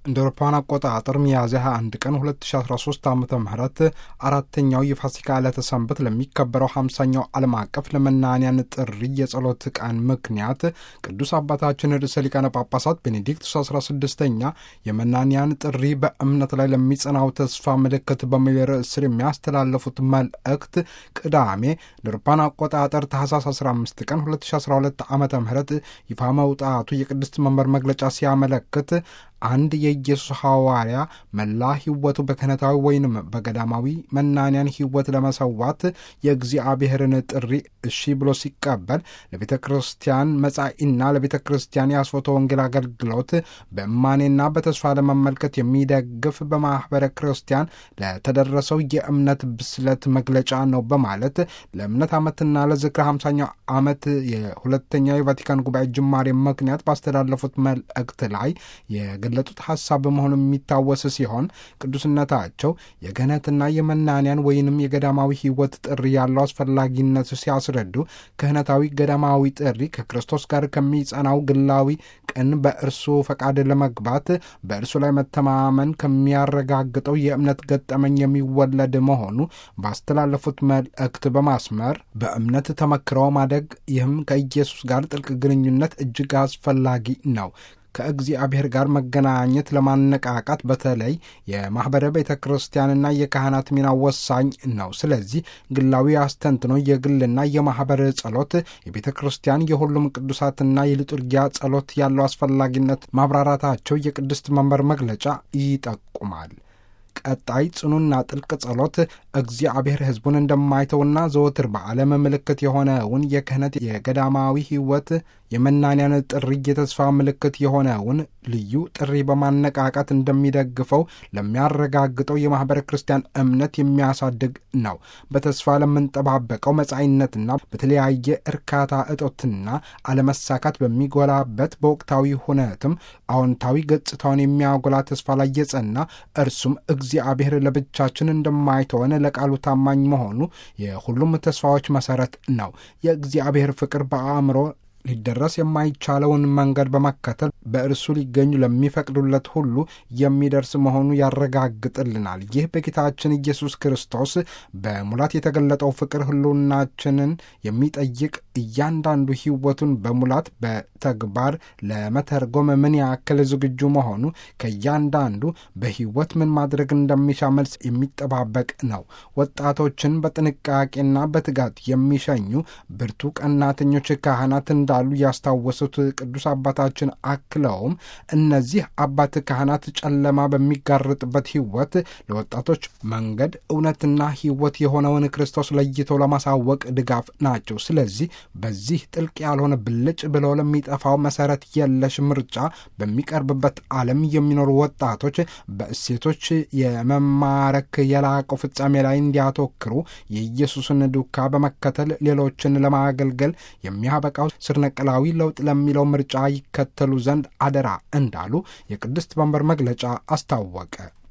እንደ አውሮፓውያን አቆጣጠር ሚያዝያ 21 ቀን 2013 ዓ ም አራተኛው የፋሲካ ዕለተ ሰንበት ለሚከበረው ሃምሳኛው ዓለም አቀፍ ለመናንያን ጥሪ የጸሎት ቀን ምክንያት ቅዱስ አባታችን ርዕሰ ሊቃነ ጳጳሳት ቤኔዲክቱስ 16ኛ የመናንያን ጥሪ በእምነት ላይ ለሚጸናው ተስፋ ምልክት በሚል ርዕስ ስር የሚያስተላለፉት መልእክት ቅዳሜ እንደ አውሮፓውያን አቆጣጠር ታህሳስ 15 ቀን 2012 ዓ ም ይፋ መውጣቱ የቅድስት መንበር መግለጫ ሲያመለክት አንድ የኢየሱስ ሐዋርያ መላ ሕይወቱ በክህነታዊ ወይንም በገዳማዊ መናንያን ሕይወት ለመሰዋት የእግዚአብሔርን ጥሪ እሺ ብሎ ሲቀበል ለቤተ ክርስቲያን መጻኢና ለቤተ ክርስቲያን የአስፎተ ወንጌል አገልግሎት በእማኔና በተስፋ ለመመልከት የሚደግፍ በማኅበረ ክርስቲያን ለተደረሰው የእምነት ብስለት መግለጫ ነው በማለት ለእምነት ዓመትና ለዝክረ ሃምሳኛው ዓመት የሁለተኛው የቫቲካን ጉባኤ ጅማሬ ምክንያት ባስተላለፉት መልእክት ላይ የገለጡት ሐሳብ በመሆኑ የሚታወስ ሲሆን ቅዱስነታቸው የክህነትና የመናንያን ወይንም የገዳማዊ ሕይወት ጥሪ ያለው አስፈላጊነት ሲያስረዱ ክህነታዊ ገዳማዊ ጥሪ ከክርስቶስ ጋር ከሚጸናው ግላዊ ቅን በእርሱ ፈቃድ ለመግባት በእርሱ ላይ መተማመን ከሚያረጋግጠው የእምነት ገጠመኝ የሚወለድ መሆኑ ባስተላለፉት መልእክት በማስመር በእምነት ተመክረው ማደግ ይህም ከኢየሱስ ጋር ጥልቅ ግንኙነት እጅግ አስፈላጊ ነው። ከእግዚአብሔር ጋር መገናኘት ለማነቃቃት በተለይ የማኅበረ ቤተ ክርስቲያንና የካህናት ሚና ወሳኝ ነው። ስለዚህ ግላዊ አስተንትኖ የግልና የማኅበር ጸሎት የቤተ ክርስቲያን የሁሉም ቅዱሳትና የሊጡርጊያ ጸሎት ያለው አስፈላጊነት ማብራራታቸው የቅድስት መንበር መግለጫ ይጠቁማል። ቀጣይ ጽኑና ጥልቅ ጸሎት እግዚአብሔር ሕዝቡን እንደማይተውና ዘወትር በዓለም ምልክት የሆነውን የክህነት የገዳማዊ ሕይወት የመናንያን ጥሪ የተስፋ ምልክት የሆነውን ልዩ ጥሪ በማነቃቃት እንደሚደግፈው ለሚያረጋግጠው የማኅበረ ክርስቲያን እምነት የሚያሳድግ ነው። በተስፋ ለምንጠባበቀው መጻኢነትና በተለያየ እርካታ እጦትና አለመሳካት በሚጎላበት በወቅታዊ ሁነትም አዎንታዊ ገጽታውን የሚያጎላ ተስፋ ላይ የጸና እርሱም እግዚአብሔር ለብቻችን እንደማይተወን ለቃሉ ታማኝ መሆኑ የሁሉም ተስፋዎች መሠረት ነው። የእግዚአብሔር ፍቅር በአእምሮ ሊደረስ የማይቻለውን መንገድ በመከተል በእርሱ ሊገኙ ለሚፈቅዱለት ሁሉ የሚደርስ መሆኑ ያረጋግጥልናል። ይህ በጌታችን ኢየሱስ ክርስቶስ በሙላት የተገለጠው ፍቅር ሕልውናችንን የሚጠይቅ እያንዳንዱ ሕይወቱን በሙላት በተግባር ለመተርጎም ምን ያክል ዝግጁ መሆኑ ከእያንዳንዱ በሕይወት ምን ማድረግ እንደሚሻ መልስ የሚጠባበቅ ነው። ወጣቶችን በጥንቃቄና በትጋት የሚሸኙ ብርቱ ቀናተኞች ካህናት እንዳሉ ያስታወሱት ቅዱስ አባታችን አክለውም እነዚህ አባት ካህናት ጨለማ በሚጋርጥበት ሕይወት ለወጣቶች መንገድ እውነትና ሕይወት የሆነውን ክርስቶስ ለይተው ለማሳወቅ ድጋፍ ናቸው። ስለዚህ በዚህ ጥልቅ ያልሆነ ብልጭ ብለው ለሚጠፋው መሰረት የለሽ ምርጫ በሚቀርብበት ዓለም የሚኖሩ ወጣቶች በእሴቶች የመማረክ የላቀው ፍጻሜ ላይ እንዲያተክሩ የኢየሱስን ዱካ በመከተል ሌሎችን ለማገልገል የሚያበቃው ስር ነቀላዊ ለውጥ ለሚለው ምርጫ ይከተሉ ዘንድ አደራ እንዳሉ የቅድስት መንበር መግለጫ አስታወቀ።